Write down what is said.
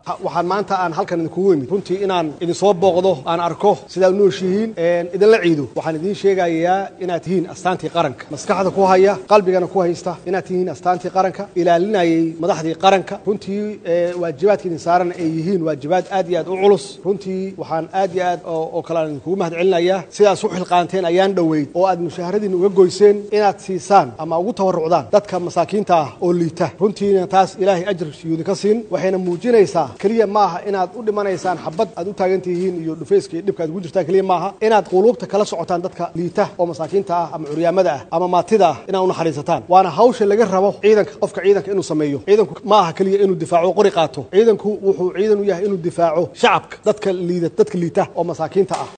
waxaan maanta aan halkan idinkugu imid runtii inaan idinsoo booqdo aan arko sidaa u nooshihiin idinla ciido waxaan idiin sheegayaa inaad tihiin astaantii qaranka maskaxda ku haya qalbigana ku haysta inaad tihiin astaantii qaranka ilaalinayay madaxdii qaranka runtii waajibaadka idin saaran ay yihiin waajibaad aad iyo aad u culus runtii waxaan aad iyo aad oo kale aan idinkugu mahad celinayaa sidaas u xilqaanteen ayaan dhoweyd oo aad mushaharadiin uga goyseen inaad siisaan ama ugu tabarucdaan dadka masaakiinta ah oo liita runtiina taas ilaahay ajar yuudi ka siin waxayna muujinaysaa keliya maaha inaad u dhimanaysaan xabad aad u taagan tihiin iyo dhufayska iyo dhibka aad ugu jirtaan keliya maaha inaad quluubta kala socotaan dadka liita oo masaakiinta ah ama curyaamada ah ama maatida ah inaad u naxariisataan waana hawsha laga rabo ciidanka qofka ciidanka inuu sameeyo ciidanku ma aha keliya inuu difaaco qori qaato ciidanku wuxuu ciidan u yahay inuu difaaco shacabka dadka liida dadka liita oo masaakiinta ah